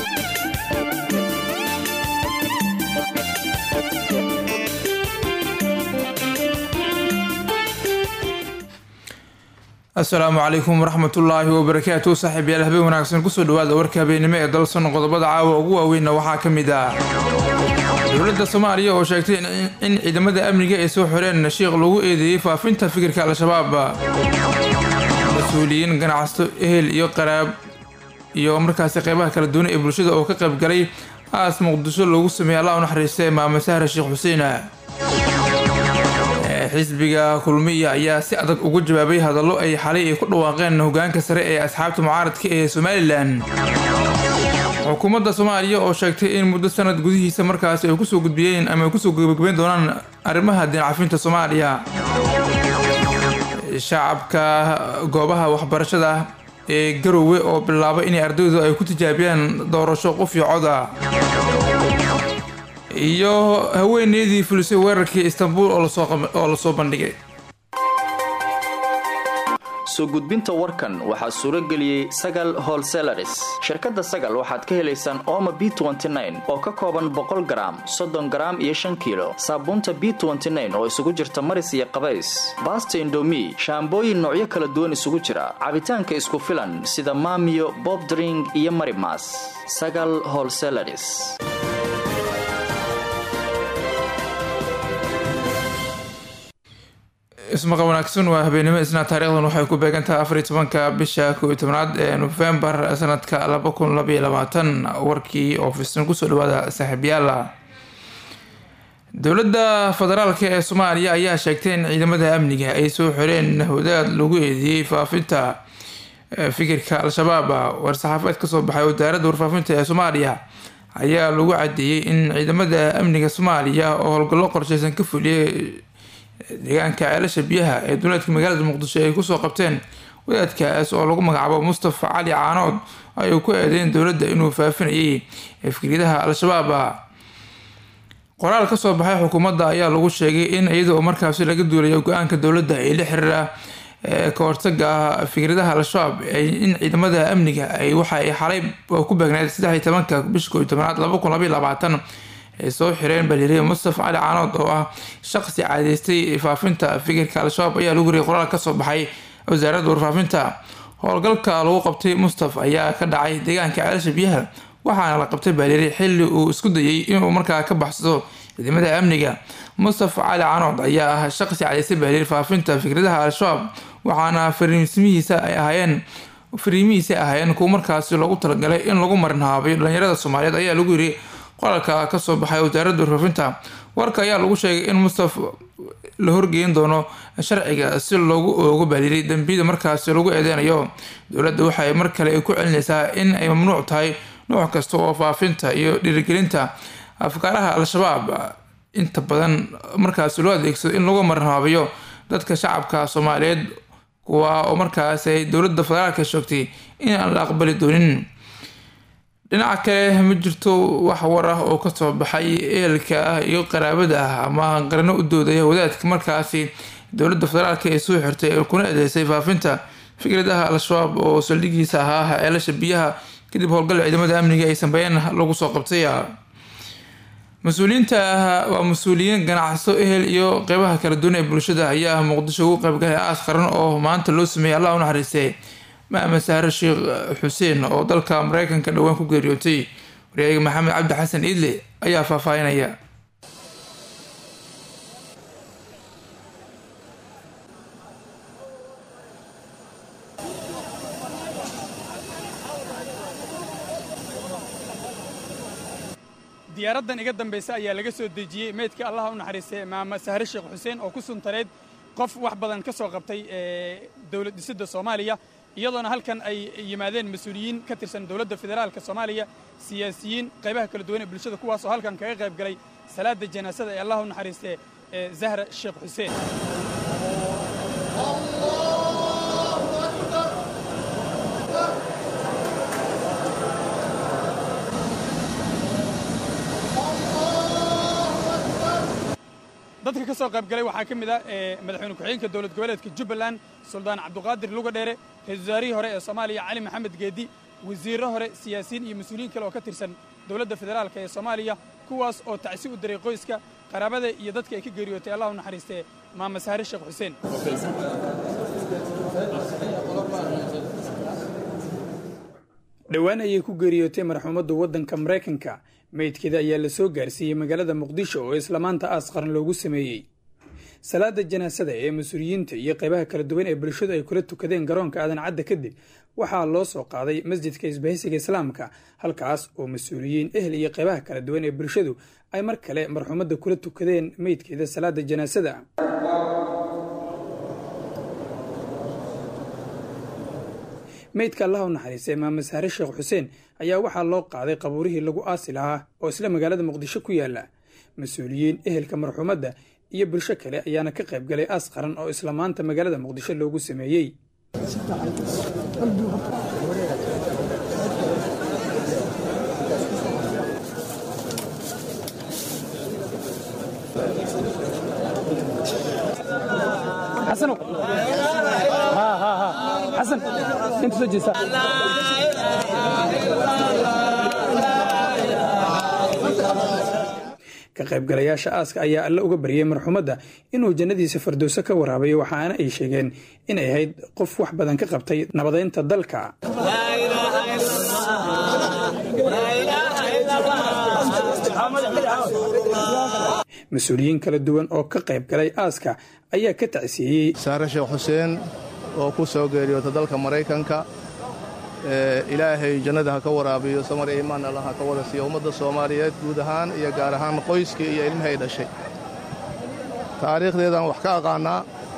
asalaamu calaykum waraxmatullaahi wabarakaatu saaxiib yaal habeen wanaagsan kusoo dhawaada warka habeenimo ee dalsan qodobada caawa ugu waaweynna waxaa ka mid ah dowladda soomaaliya oo sheegtay in ciidamada amniga ay soo xoreen shiikh lagu eedeeyey faafinta fikirka al-shabaab mas-uuliyiin ganacsato ehel iyo qaraab iyo markaasi qeybaha kala duwan ee bulshada oo ka qayb galay aas muqdisho loogu sameeyey allah u naxariista maamo sahra sheekh xuseen xisbiga kulmiya ayaa si adag ugu jawaabay hadallo ay xalay ay ku dhawaaqeen hogaanka sare ee asxaabta mucaaradka ee somalilan xukuumadda soomaaliya oo sheegtay in muddo sanad gudihiisa markaasi ay kusoo gudbiyeen ama ay kusoo gabagabeyn doonaan arrimaha diincafinta soomaaliya shacabka goobaha waxbarashada ee garowe oo bilaabay inay ardaydu ay ku tijaabiyaan doorasho qof iyo cod ah iyo haweeneydii fulisay weerarkii istanbul oo lasoo bandhigay soo gudbinta warkan waxaa suuro geliyey sagal holselaris shirkadda sagal waxaad ka helaysaan ooma b oo ka kooban boqol garaam soddon garaam iyo shan kiilo saabuunta b oo isugu jirta maris iyo qabays baasta indomi shaambooyin noocyo kala duwan isugu jira cabitaanka isku filan sida maamiyo bobdring iyo marimas sagal holselaris ismaqa wanaagsan waa habeenimo isna taarikhdan waxay ku beegantahay afar iyo tobanka bisha kow iyo tobnaad ee nofembar sanadka laba kun labaiyo labaatan warkii oo fidsan kusoo dhawaada saaxiibyaala dowladda federaalk ee soomaaliya ayaa sheegtay in ciidamada amniga ay soo xoreen wadaad lagu eedeeyey faafinta fikirka al-shabaab war-saxaafaed kasoo baxay wasaaradda warfaafinta ee soomaaliya ayaa lagu cadeeyey in ciidamada amniga soomaaliya oo howlgallo qorsheysan ka fuliyay deegaanka ceelasha biyaha ee duleedka magaalada muqdisho ay kusoo qabteen wadaadkaas oo lagu magacaabo mustafa cali caanood ay ku eedeyn dowladda inuu faafinayay fikriyadaha al-shabaab qoraal kasoo baxay xukuumadda ayaa lagu sheegay in iyada oo markaasi laga duulayo go-aanka dowladda ee la xiriira ka hortaga fikradaha al-shabaab in ciidamada amniga ay waxa ay xalay ku beegneyd saddex iyo tobanka bisha koo iyo tobanaad laba kun labaiyo labaatan ay soo xireen baliriye mustafa cali caanood oo ah shaqsi caadeystay faafinta fikirka al-shabaab ayaa lagu riyay qoraal kasoo baxay wasaaradda warfaafinta howlgalka lagu qabtay mustaf ayaa ka dhacay deegaanka ceelasha biyaha waxaana la qabtay baliri xili uu isku dayay inuu markaa ka baxsado ciidamada amniga mustafa cali caanood ayaa ah shaqsi caadeystay baliri faafinta fikradaha al-shabaab waxaana fariismihiisa ay ahaayeen fariimihiisa ahaayeen kuwa markaasi loogu talagalay in lagu marinhaabayo dhalinyarada soomaaliyeed ayaa lagu yiri qoralka kasoo baxay wasaaradda warfaafinta warka ayaa lagu sheegay in mustaf la horgeyn doono sharciga si loogu oogo baaliray dambiyada markaasi lagu eedeynayo dowladda waxay mar kale ku celinaysaa in ay mamnuuc tahay nooc kasta oo faafinta iyo dhiirigelinta afkaaraha al-shabaab inta badan markaasi loo adeegsado in lagu marhaabiyo dadka shacabka soomaaliyeed kuwa oo markaas ay dowladda federaalka sheegtay in aan la aqbali doonin dhinaca kale ma jirto wax war ah oo kasoo baxay ehelka ah iyo qaraabada ah ama qarano u doodaya wadaadka markaasi dowladda federaalk ee soo xirtay ee kuna eedeysay faafinta fikradaha al-shabaab oo saldhigiisa ahaa ceelasha biyaha kadib howlgal ciidamada amniga ay sameeyeen lagu soo qabtay mas-uuliyiinta waa mas-uuliyiin ganacsato ehel iyo qeybaha kala duwan ee bulshada ayaa muqdisho ugu qeybgalay aas qaran oo maanta loo sameeyay allah u naxariistay maame sahre sheekh xuseen oo dalka mareykanka dhowaan ku geeriyootay waryaega maxamed cabdi xasan iidle ayaa faahfaahinaya diyaaraddan iga dambaysa ayaa laga soo dejiyey meydkii allaha u naxariistay maama sahre sheekh xuseen oo ku suntaneyd qof wax badan ka soo qabtay dowlad dhisidda soomaaliya iyadoona halkan ay yimaadeen mas-uuliyiin ka tirsan dowladda federaalka soomaaliya siyaasiyiin qaybaha kala duwan ee bulshada kuwaasoo halkan kaga qayb galay salaada janaasada ee allah u naxariistee ee zahra sheekh xuseen dadka ka soo qayb galay waxaa ka mid ah madaxweyne ku-xigeenka dowlad goboleedka jubbaland suldaan cabduqaadir luga dheere ra-isul wasaarihii hore ee soomaaliya cali maxamed geedi wasiirro hore siyaasiyiin iyo mas-uuliyiin kale oo ka tirsan dowladda federaalka ee soomaaliya kuwaas oo tacsi u diray qoyska qaraabada iyo dadka ay ka geeriyootay allah u naxariistee maama sahre sheekh xuseen dhowaan ayay ku geeriyootay marxuumadda waddanka maraykanka meydkeeda ayaa la soo gaarsiiyey magaalada muqdisho oo isla maanta aas qaran loogu sameeyey salaada janaasada ee mas-uuliyiinta iyo qaybaha kala duwan ee bulshadu ay kula tukadeen garoonka aadan cadda kadib waxaa loo soo qaaday masjidka isbahaysiga islaamka halkaas oo mas-uuliyiin ehel iyo qaybaha kala duwan ee bulshadu ay mar kale marxuumadda kula tukadeen meydkeeda salaada janaasada meydka allah u naxariistay maame sahre sheekh xuseen ayaa waxaa loo qaaday qabuurihii lagu aasi lahaa oo isla magaalada muqdisho ku yaala mas-uuliyiin ehelka marxuumadda iyo bulsho kale ayaana ka qayb galay aas qaran oo isla maanta magaalada muqdisho loogu sameeyey ka qaybgalayaasha aaska ayaa alle uga baryay marxuumadda inuu jannadiisa fardowso ka waraabayo waxaana ay sheegeen inay ahayd qof wax badan ka qabtay nabadeynta dalka mas-uuliyiin kala duwan oo ka qayb galay aaska ayaa ka tacsiiyey saare sheekh xuseen oo ku soo geeriyoota dalka maraykanka ilaahay jannada ha ka waraabiyo samar iyo imaan alla ha ka wada siiyo ummadda soomaaliyeed guud ahaan iyo gaar ahaan qoyskii iyo ilmahay dhashay taariikhdeedaan wax ka aqaannaa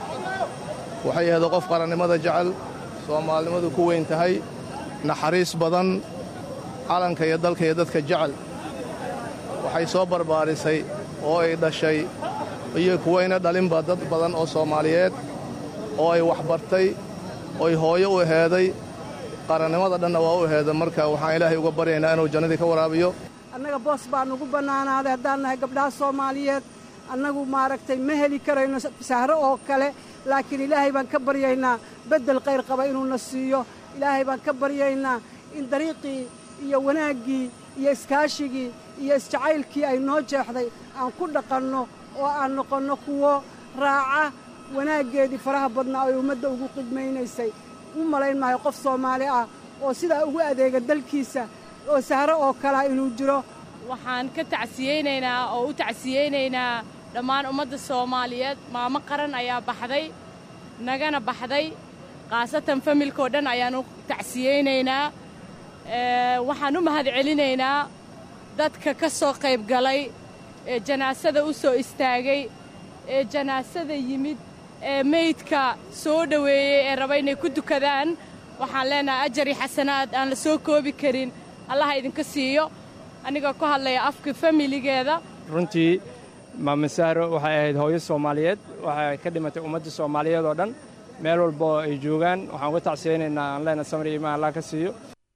waxay ahayd qof qarannimada jecel soomaalinimadu ku weyn tahay naxariis badan calanka iyo dalka iyo dadka jecel waxay soo barbaarisay oo ay dhashay iyo kuwayna dhalinba dad badan oo soomaaliyeed oo ay waxbartay oy hooyo u aheeday qarannimada dhanna waa u aheeda marka waxaan ilaahay uga baryaynaa inuu jannadii ka waraabiyo annaga boos baa nugu bannaanaaday haddaan nahay gabdhaha soomaaliyeed annagu maaragtay ma heli karayno sahro oo kale laakiin ilaahay baan ka baryaynaa beddel khayr qaba inuuna siiyo ilaahay baan ka baryaynaa in dariiqii iyo wanaaggii iyo iskaashigii iyo isjacaylkii ay noo jeexday aan ku dhaqanno oo aan noqonno kuwo raaca wanaaggeedii faraha badnaa oy ummadda ugu qidmaynaysay u malayn maayo qof soomaali ah oo sidaa ugu adeega dalkiisa oo sahro oo kalea inuu jiro waxaan ka tacsiyeynaynaa oo u tacsiyeynaynaa dhammaan ummadda soomaaliyeed maamo qaran ayaa baxday nagana baxday khaasatan familkao dhan ayaan u tacsiyeynaynaa waxaan u mahadcelinaynaa dadka ka soo qayb galay ee janaasada u soo istaagay ee janaasada yimid ee meydka soo dhoweeyey ee raba inay ku dukadaan waxaan leenahay ajari xasanaad aan la soo koobi karin allaha idinka siiyo anigoo ku hadlaya afka familigeeda runtii maame sahro waxay ahayd hooyo soomaaliyeed waxay ka dhimatay ummadda soomaaliyeed oo dhan meel walba oo ay joogaan waxaan uga tacsiyeynaynaa aan leenahay samri imaan allah ka siiyo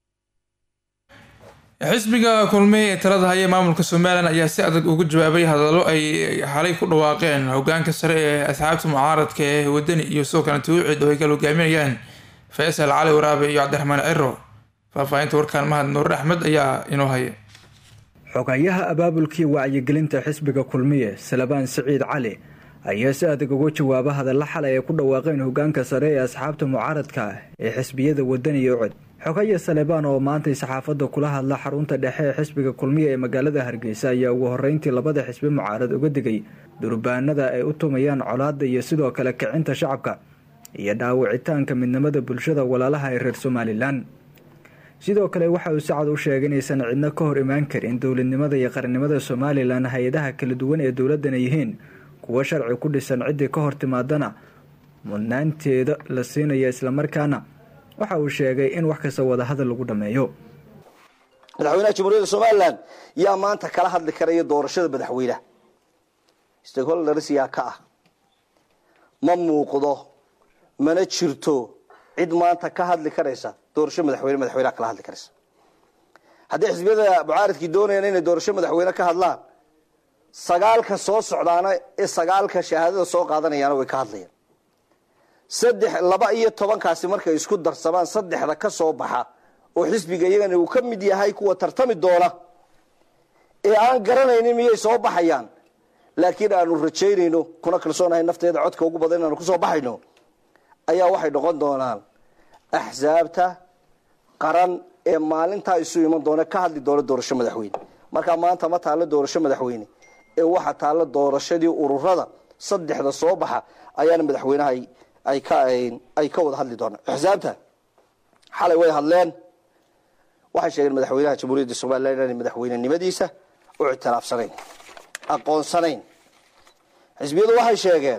xisbiga kulmiye ee talada haya maamulka somalilan ayaa si adag ugu jawaabay hadallo ay xalay ku dhawaaqeen hogaanka sare ee asxaabta mucaaradka ee wadani iyo sidoo kale tawicid oo ay kala hogaaminayaan faysal cali waraabe iyo cabdiraxmaan ciro faahfaahinta warkaan mahad nuur axmed ayaa inoo haya xogayaha abaabulkii wacyigelinta xisbiga kulmiye salabaan siciid cali ayaa si adag uga jawaaba hadalla xalay ay ku dhawaaqeen hogaanka sare ee asxaabta mucaaradka ee xisbiyada wadani iyo cod xogaya salebaan oo maantay saxaafadda kula hadla xarunta dhexe ee xisbiga kulmiya ee magaalada hargeysa ayaa ugu horreyntii labada xisbi mucaarad uga digay durbaanada ay u tumayaan colaadda iyo sidoo kale kicinta shacabka iyo dhaawicitaanka midnimada bulshada walaalaha ee reer somalilan sidoo kale waxa uu si cad u sheegay inaysan cidno ka hor imaan karin dowladnimada iyo qarannimada somalilan hay-adaha kala duwan ee dowladdana yihiin kuwo sharci ku dhisan ciddii ka hor timaadana mudnaanteeda la siinaya islamarkaana waxa uu sheegay in wax kasta wadahadal lagu dhammeeyo madaxweynaha jamhuuriyadda somalilan yaa maanta kala hadli karaya doorashada madaxweyneha stakeholders yaa ka ah ma muuqdo mana jirto cid maanta ka hadli karaysa doorasho madaxweyne madaxweyneha kala hadli karaysa haddii xisbiyada mucaaridkii doonayaan inay doorasho madaxweyne ka hadlaan sagaalka soo socdaana ee sagaalka shahaadada soo qaadanayaana way ka hadlayaan saddex laba iyo tobankaasi markay isku darsamaan saddexda ka soo baxa oo xisbiga iyagana uu ka mid yahay kuwa tartami doona ee aan garanaynin miyay soo baxayaan laakiin aanu rajaynayno kuna kalsoonahay nafteeda codka ugu badan inaanu kusoo baxayno ayaa waxay noqon doonaan axsaabta qaran ee maalintaa isu iman doona ka hadli doona doorasho madaxweyne markaa maanta ma taallo doorasho madaxweyne ee waxaa taallo doorashadii ururada saddexda soo baxa ayaana madaxweynaha ay ka ay ka wada hadli doonaan axsaabta xalay way hadleen waxay sheegeen madaxweynaha jamhuuriyadda somalilan inaanay madaxweynenimadiisa u ictiraafsanayn aqoonsanayn xisbiyadu waxay sheegeen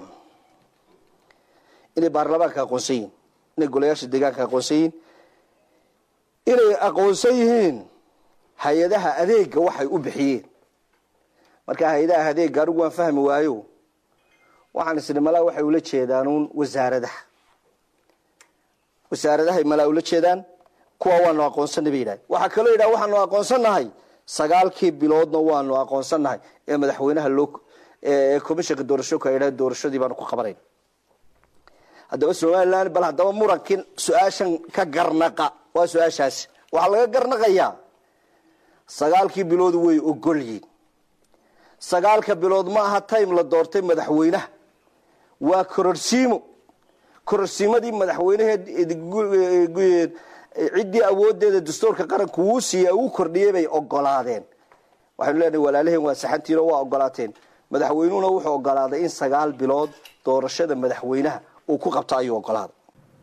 inay baarlamaanka aqoonsan yihiin inay golayaasha deegaanka aqoonsan yihiin inay aqoonsan yihiin hay-adaha adeega waxay u bixiyeen marka hay-adaha adeega anigu waan fahmi waayo waxaan isni malaa waxay ula jeedaanuun wasaaradaha wasaaradahay malaa ula jeedaan kuwa waanu aqoonsanay bay yidhahay waxaa kaloo yidhaha waxaanu aqoonsannahay sagaalkii biloodna waanu aqoonsannahay ee madaxweynaha loo ee commishanka doorashooka ay yidhaha doorashadii baanu ku qabanayn haddaba somalilan bal haddaba murankin su-aashan ka garnaqa waa su-aashaasi waxaa laga garnaqayaa sagaalkii bilood way ogolyiin sagaalka bilood ma aha time la doortay madaxweynaha waa kororsiimo kororsiimadii madaxweyneheed ciddii awoodeeda dastuurka qaranku wuu siiya uu kordhiyay bay ogolaadeen waxaynu leenahay walaalaheen waa saxantiino waa ogolaateen madaxweynuhuna wuxuu ogolaaday in sagaal bilood doorashada madaxweynaha uu ku qabto ayuu ogolaaday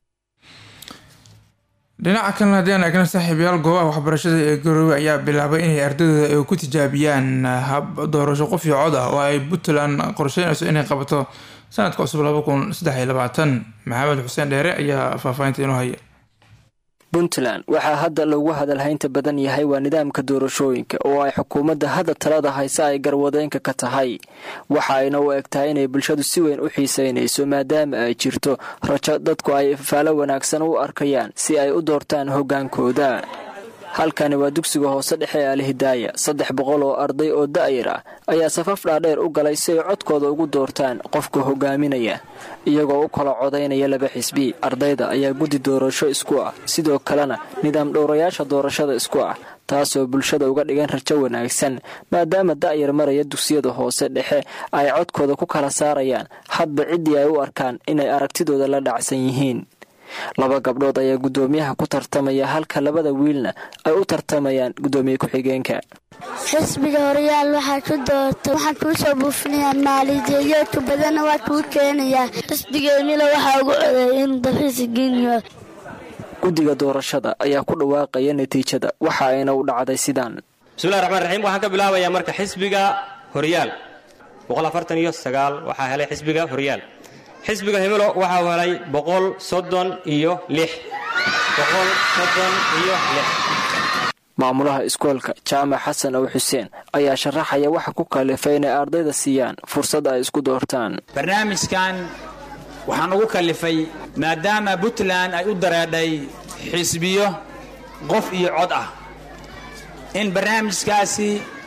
dhinaca kalena haddii aan eegna saaxiibayaal goobaha waxbarashada ee garowe ayaa bilaabay inay ardadooda ay ku tijaabiyaan hab doorasho qof iyo cod ah oo ay puntland qorsheynayso inay qabato sanadka cusub laba kun saddex iyo labaatan maxamed xuseen dheere ayaa faahfaahinta inoo haya puntland waxaa hadda lagu hadalhaynta badan yahay waa nidaamka doorashooyinka oo ay xukuumadda hadda talada hayse ay garwadeenka ka tahay waxa ayna u eg tahay inay bulshadu si weyn u xiiseynayso maadaama ay jirto rajo dadku ay faalo wanaagsan u arkayaan si ay u doortaan hoggaankooda halkani waa dugsiga hoose dhexe ee alhidaaya saddex boqol oo arday oo da'yar ah ayaa safaf dhaadheer u galay si ay codkooda ugu doortaan qofka hogaaminaya iyagoo u kala codaynaya laba xisbi ardayda ayaa guddi doorasho isku ah sidoo kalena nidaam dhowrayaasha doorashada isku ah taasoo bulshada uga dhigan rajo wanaagsan maadaama da'yar maraya dugsiyada hoose dhexe ay codkooda ku kala saarayaan hadba ciddii ay u arkaan inay aragtidooda la dhacsan yihiin laba gabdhood ayaa guddoomiyaha ku tartamaya halka labada wiilna ay u tartamayaan guddoomiye ku-xigeenka xisbiga horeyaal waxaa ku doorta waxaan kuu soo buufinayaa maalijeeyoodka badanna waa kuu keenayaa xisbigeennila waxaa ugu codeeyay in dafiisa geniyo guddiga doorashada ayaa ku dhawaaqaya natiijada waxa ayna u dhacday sidaan bismillahi raxmaan raxiim waxaan ka bilaabayaa marka xisbiga horyaal iyo waxaa helay xisbiga horyaal xisbiga himilo waxau helay boqol soddon iyo lix boqol soddon iyo lix maamulaha iskoolka jaamac xasan ow xuseen ayaa sharaxaya waxa ku kalifay inay ardayda siiyaan fursad ay isku doortaan barnaamijkan waxaan ugu kalifay maadaama puntland ay u dareedhay xisbiyo qof iyo cod ah in barnaamijkaasi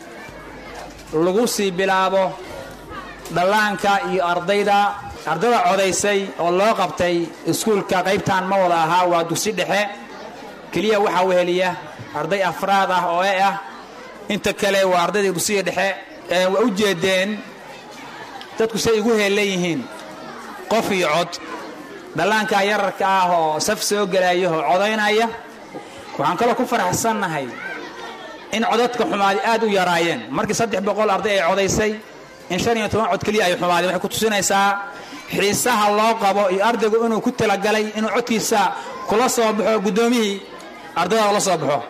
lagu sii bilaabo dhallaanka iyo ardayda ardada codaysay oo loo qabtay iskuulka qaybtan ma wada ahaa waa dugsi dhexe keliya waxaa weheliya arday afraad ah oo e ah inta kale waa ardayda dugsiga dhexe waa u jeedeen dadku say igu heellan yihiin qof iyo cod dhallaankaa yararka ah oo saf soo gelaya oo codaynaya waxaan kaloo ku faraxsannahay in codadka xumaadi aad u yaraayeen markii saddex boqol arday ay codaysay in shan iyo toban cod keliya ay xumaadeen waxay ku tusinaysaa xiisaha loo qabo iyo ardaygu inuu ku talagalay inuu codkiisa kula soo baxo guddoomiyihii ardayda la soo baxo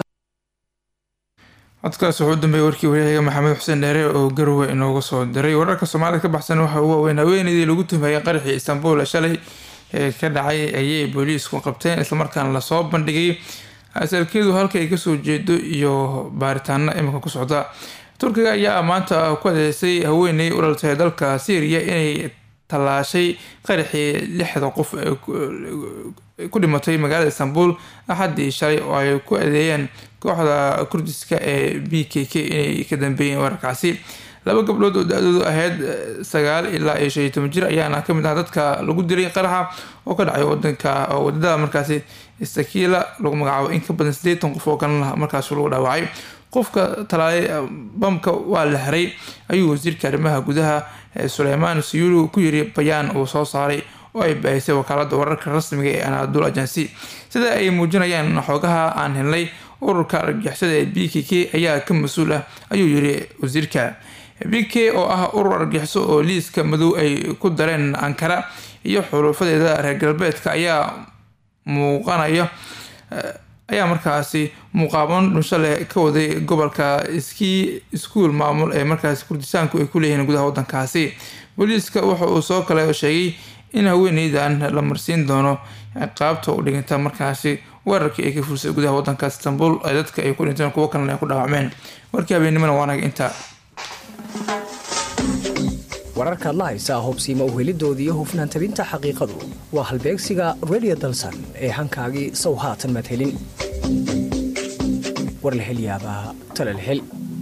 codkaas wuxuu u dambeeyey warkii waryahaga maxamed xuseen dheere oo garowe inooga soo diray wararka soomaalida ka baxsan waxa uu waaweyn haweeneydii lagu tuhmayay qaraxii istanbul shalay ee ka dhacay ayay booliisku qabteen islamarkaana lasoo bandhigay asalkeedu halka ay kasoo jeedo iyo baaritaano iminka ku socda turkiga ayaa maanta ku adeeysay haweeney u dhaltay dalka syriya inay tallaashay qaraxii lixda qof ku dhimatay magaalada istanbul axaddii shalay oo ay ku adeeyeen kooxda kurdiska ee b k k inay ka dambeeyeen weerarkaasi laba gabdhood oo da-doodu ahayd sagaal ilaa iyo shan iyo toban jir ayaana kamid ah dadka lagu dilay qaraxa oo ka dhacay wadanka oo wadada markaasi sakiila lagu magacaabo in ka badan sideetan qof oo kalena markaas lagu dhaawacay qofka talaalay bamka waa la xiray ayuu wasiirka arrimaha gudaha suleymaan siyuulu ku yiri bayaan uu soo saaray oo ay baahisay wakaalada wararka rasmiga ee anadul agency sida ay muujinayaan xoogaha aan helnay ururka argagixisada ee b k k ayaa ka mas-uul ah ayuu yiri wasiirka b k oo ah urur argagixiso oo liiska madow ay ku dareen ankara iyo xuluufadeeda reer galbeedka ayaa muuqanaya ayaa markaasi muuqaaban dhunsho leh ka waday gobolka ski iskuol maamul ee markaasi kurdistaanku ay ku leeyihiin gudaha wadankaasi booliiska waxa uu soo kale sheegay in haweeneydan la marsiin doono qaabta u dhiganta markaasi weerarkii ay ka fursay gudaha wadanka istanbul ee dadka ay ku dhinteen kuwo kalena ay ku dhaawacmeen warkii habeennimona waanaga intaa wararkaad la haysaa hubsiima uhelidooda iyo hufnaan tabinta xaqiiqadu waa halbeegsiga redio dalsan ee hankaagii sow haatan madhelin war la hel yaabaa tala la hel